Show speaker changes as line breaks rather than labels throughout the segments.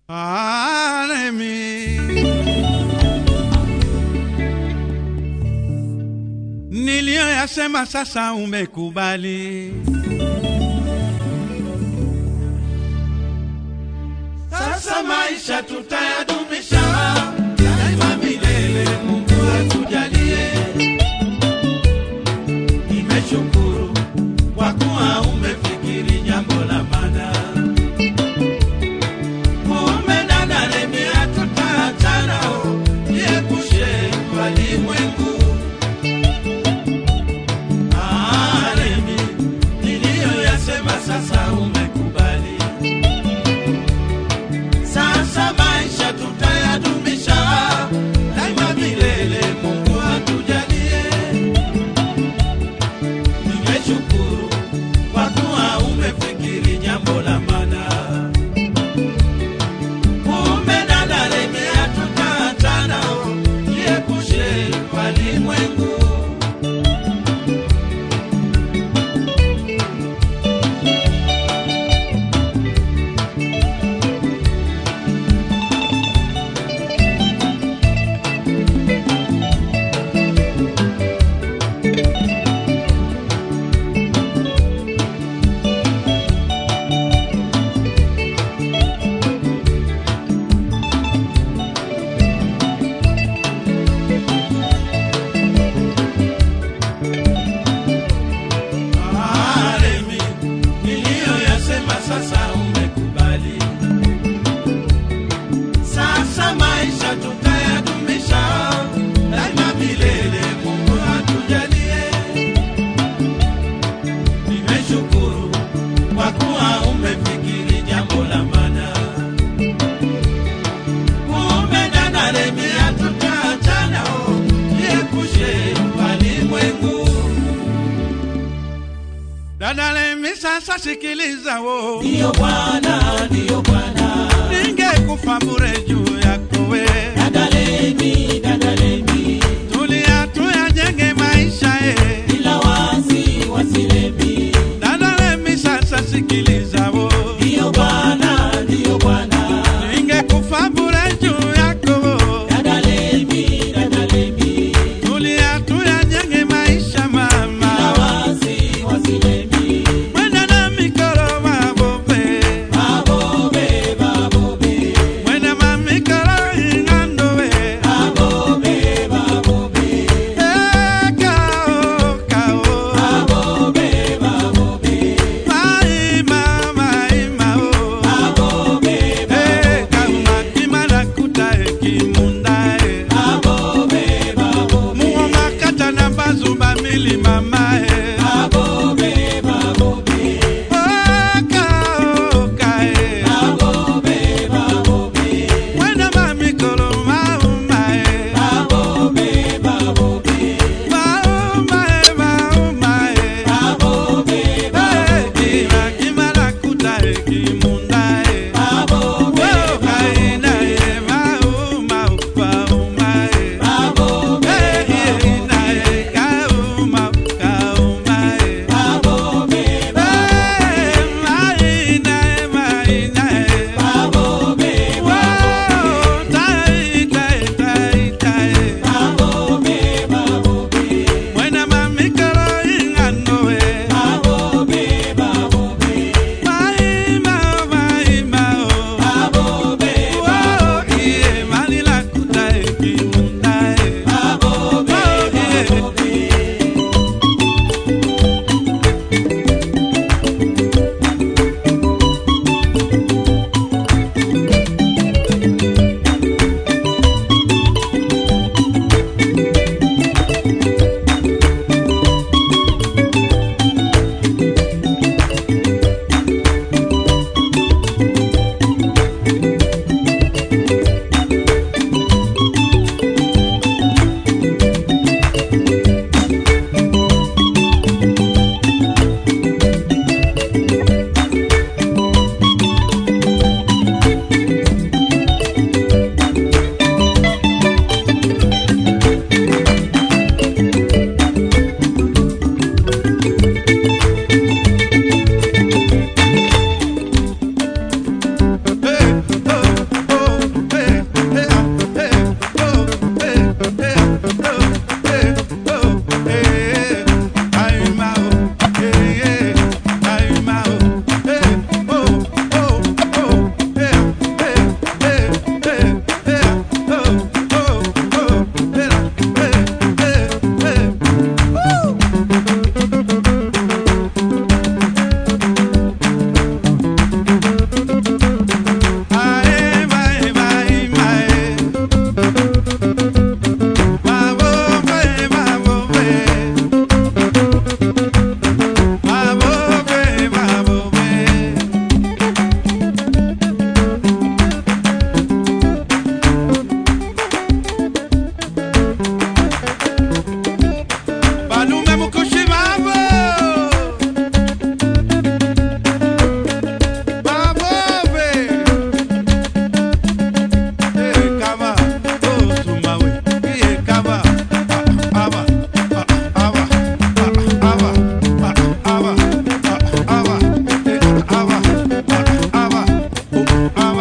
Aremi. Niliyoyasema sasa umekubali. Sasa maisha tutayadumisha daima milele, Mungu atujalie. Nimeshukuru kwa kuwa umefikiri jambo la maana. Kumbe dada Remi, hatutaachana, niepushe walimwengu. Ah, Remi, niliyoyasema sasa umekubali. Sasa maisha tutayadumisha daima milele, Mungu atujalie. Nimeshukuru kwa kuwa umefikiri jambo la maana. Kumbe dada Remi, hatutaachana, jiepushe walimwengu. Ah, Remi, niliyoyasema sasa umekubali. Sasa maisha tutayadumisha daima milele, Mungu atujalie. Nimeshukuru kwa kuwa umefikiri jambo la maana. Kumbe dada Remi, hatutaachana, jiepushe walimwengu. Dada Remi, sasa sikiliza wo,
Ndiyo Bwana, ndiyo Bwana.
ningekufa bure juu yako we.
Dada Lemi, dada Lemi,
Tulia tuyajenge maisha ye.
bila wasi wasilemi.
Dada Remi, sasa sikiliza wo,
Ndiyo Bwana, ndiyo Bwana.
ningekufa bure juu yako wo.
Dada Lemi, dada Lemi,
Tulia tuyajenge maisha
bila
mama.
wasi wasilemi.
Mwenda na mikoro mabobe.
Mabobe,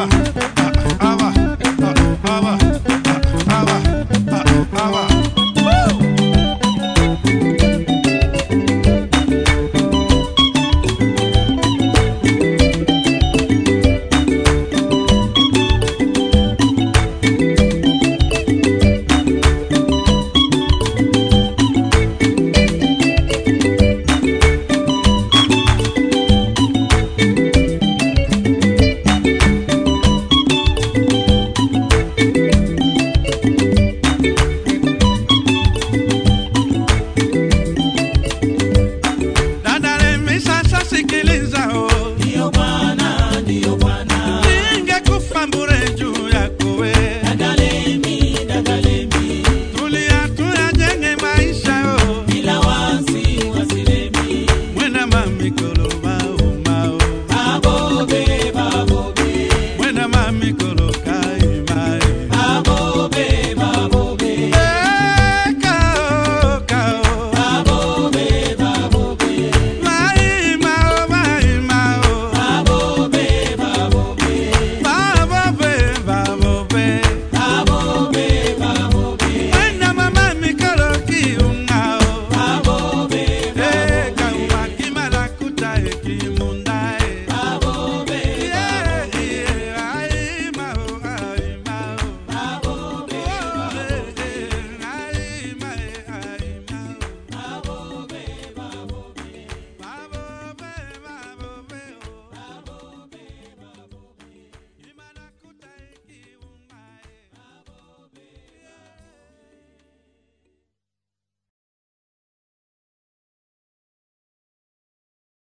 Aba, aba, aba, aba. Woo! Dada Lemi, sasa sikiliza oh.
Ndiyo Bwana, ndiyo Bwana.
Ningekufa bure juu yako we.
Dada Lemi, dada Lemi.
Tulia tuyajenge maisha oh.
Bila wasi wasilemi.
Mwena mamikolo mao mao.
Babobe, babobe.
Mwena mamikolo